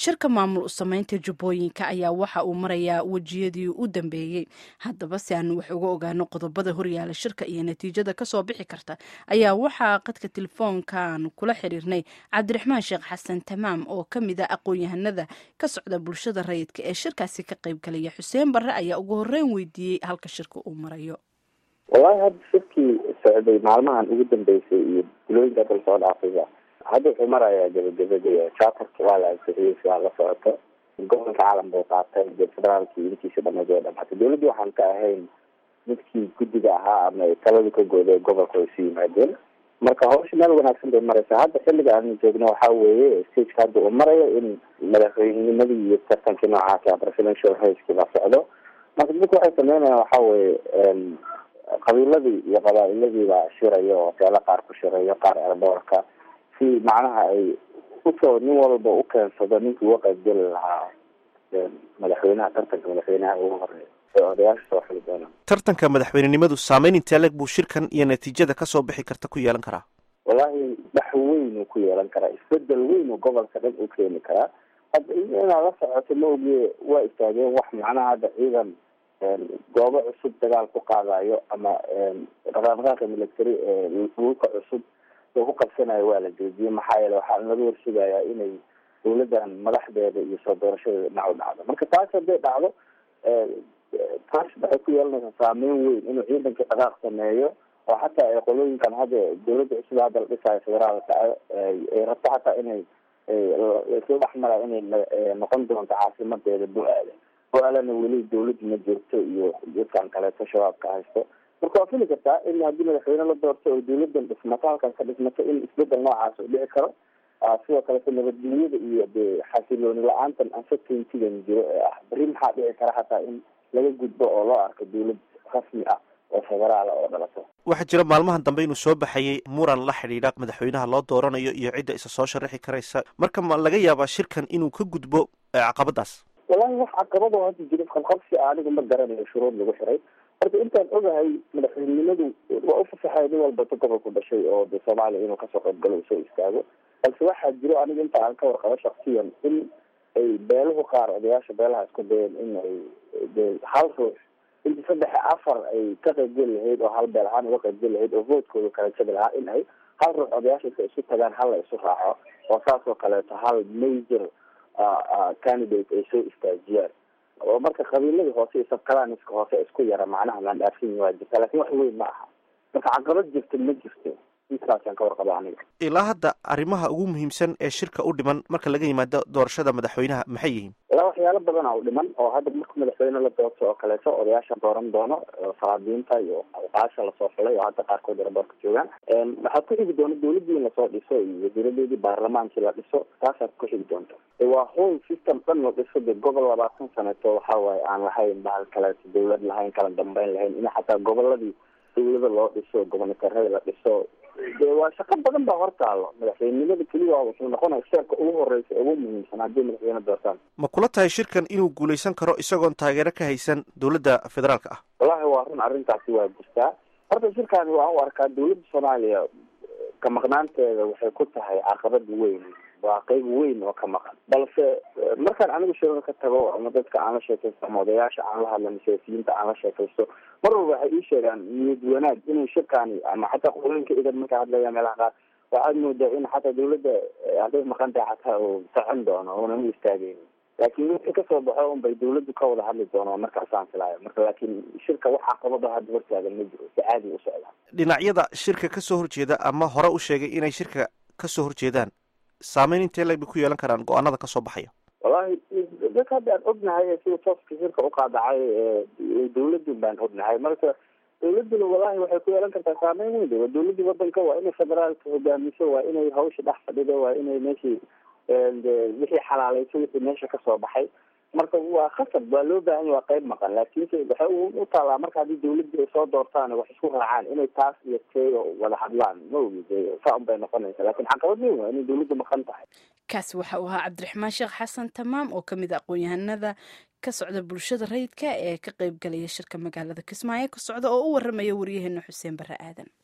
shirka maamul usameynta jubbooyinka ayaa waxa uu marayaa wejiyadii u dambeeyey haddaba si aanu wax uga ogaano qodobada horyaala shirka iyo natiijada kasoo bixi karta ayaa waxaa qadka telefoonkan kula xiriirnay cabdiraxmaan sheekh xasan tamaam oo ka mid a aqoon-yahanada ka socda bulshada rayidka ee shirkaasi ka qaybgalaya xuseen barre ayaa ugu horeyn weydiiyey halka shirka uu marayo wallahi hadda shirkii socday maalmahan ugu dambeysay iyo bulooyinka dal soo dhaafayba hadda wuxuu marayaa gabagabada charterka waa la ansixiyey sidaa la socoto gobolka caalam buu qaatay de federaalkii intiisa dhamayd way dhamaatay dawladdii waxaan ka ahayn midkii guddiga ahaa ama taladu ka gooday gobolka way isu yimaadeen marka hawsha meel wanaagsan bay maraysaa hadda xilliga aanu joogno waxaa weeye stageka hadda uu marayo in madaxweynimadii iyo tartankii noocaasa presidential racekii la socdo marka dadku waxay sameynayaan waxaa weeye qabiiladii iyo qabaa-iladii baa shiraya oo hoteelo qaar ku shirayo qaar erdoorka si macnaha ay usoo nin walba u keensado ninkii uga qaybgeli lahaa madaxweynaha tartanka madaxweynaha ugu horeeya ee odayaasha soo xili doonaan tartanka madaxweynenimadu saameyn intee leg buu shirkan iyo natiijada kasoo bixi karta ku yeelan karaa wallahi dhax weyn uu ku yeelan karaa isbedel weyn uu gobolka dhan u keeni karaa hadda inaad la socoto ma ogiye waa istaageen wax macnaha hadda ciidan goobo cusub dagaal ku qaadayo ama dhaqaaqaaqa military ee dhulka cusub oo ku qabsanayo waa la joojiyey maxaa yeele waxaa laga warsugayaa inay dawladdan madaxdeeda iyo soo doorashadeeda dhinac u dhacdo marka taas hadday dhacdo taas waxay ku yeelanaysaa saameyn weyn inuu ciidanka dhaqaaq sameeyo oo xataa ay qolooyinkan hadda dawladda cusub hadda la dhisayo federaalka ay rabto xataa inay soo dhexmara inay noqon doonto caasimadeeda bu-aale bu-aalena weli dawladda ma joogto iyo dadkan kaleeto shabaabka haysto marka waa fili kartaa in haddii madaxweyne la doorto oo dawladdan dhismato halkan ka dhismato in isbedel noocaas u dhici karo sidoo kaleto nabadgelyada iyo de xasilooni la-aantan uncertaintygan jiro ee ah beri maxaa dhici kara xataa in laga gudbo oo loo arko dawlad rasmi ah oo federaala oo dhalato waxaa jira maalmahan dambe inuu soo baxayay muran la xidhiidha madaxweynaha loo dooranayo iyo cidda isa soo sharaxi karaysa marka ma laga yaabaa shirkan inuu ka gudbo caqabadaas wallahi wax caqabado hadda jiro qalqabsi anigu ma garanayo shuruud lagu xiray horta intaan ogahay madaxweynenimadu waa u fasaxaya nin walba todoba ku dhashay oo de soomaaliya inuu kasoo qaybgalo u soo istaago balse waxaa jiro aniga inta aan ka warqabo shaksiyan in ay beeluhu qaar odayaasha beelaha isku dayeen in ay de hal ruux inta saddex afar ay ka qaybgeli lahayd oo hal beel ahaan uga qaybgeli lahayd oo voodkooda kala jabi lahaa in ay hal ruux odayaasha isu tagaan hal la isu raaco oo saas oo kaleeto hal major candidate ay soo istaajiyaan oo marka qabiiladii hoose iyo sabkalaaniska hoose isku yara macnaha laan dhaafin waa jirta lakin wax weyn ma aha marka caqabad jirta ma jirto intaasaan ka warqaba aniga ilaa hadda arrimaha ugu muhiimsan ee shirka u dhiman marka laga yimaado doorashada madaxweynaha maxay yihiin ilaa waxyaalo badana u dhiman oo hadda marka madaxweyne la doorto oo kaleeto odayaasha dooran doono salaadiinta iyo awqaasha lasoo xulay oo hadda qaarkood eraboorka joogaan waxaa ku xigi doona dawladdii in lasoo dhiso iyo wasiiradeedii baarlamaankii la dhiso taasaa ku xigi doonta waa whole system dhan la dhiso de gobol labaatan saneeto waxa waaye aan lahayn bahal kaleeto dawlad lahayn kala dambeyn lahayn in xataa goboladii dawlada loo dhiso gobolnatarada la dhiso de waa shaqo badan baa hortaalo madaxweynenimada keliya wuxuu noqonaya sheerka ugu horeysa ugu muhiimsan haddii madaxweyne doortaan ma kula tahay shirkan inuu guuleysan karo isagoon taageero ka haysan dawladda federaalka ah wallahi waa run arrintaasi waa jirtaa horta shirkaani waan u arkaa dawladda soomaaliya ka maqnaanteeda waxay ku tahay caqabad weyn waa qeyb weyn oo ka maqan balse markaan anigu shirada ka tago ama dadka aan la sheekaysto ama odayaasha aan la hadlano siyaasiyiinta aan la sheekaysto mar walba waxay ii sheegaan niyad wanaag inuu shirkaani ama xataa qolooyinka idan marka hadlaya meelaha qaar waxaad moodaa in xataa dawladda hadday maqan tahay xataa uu socon doono uunan u istaageynin laakiin wixii kasoo baxo un bay dawladdu ka wada hadli doono markaasaan filaayo marka laakiin shirka wax caqabado hadda hortaagan ma jiro si caadi u socdaa dhinacyada shirka kasoo horjeeda ama hore u sheegay inay shirka kasoo horjeedaan saameyn intee leg bay ku yeelan karaan go-aanada kasoo baxaya wallahi dadka hadda aan ognahay ee sida tooska shirka uqaadacay dawladun baan ognahay marka dawladuna wallahi waxay ku yeelan kartaa saameyn weyn waa dawladii wadanka waa inay federaalka hogaamiso waa inay hawsha dhex fadhido waa inay meeshii wixii xalaaleyso wixii meesha kasoo baxay marka waa khasab waa loo baahan ya waa qeyb maqan laakiinse waxay u taalaa marka haddii dawladii ay soo doortaan wax isku raacaan inay taas iyo teeyo wada hadlaan ma ogi saa un bay noqonaysa lakin caqabad weyn waa inay dawladdu maqan tahay kaasi waxa uu ahaa cabdiraxmaan sheekh xasan tamaam oo kamid a aqoon-yahanada ka socda bulshada rayidka ee ka qeybgalaya shirka magaalada kismaayo ka socda oo u waramaya waryaheena xuseen barre aadan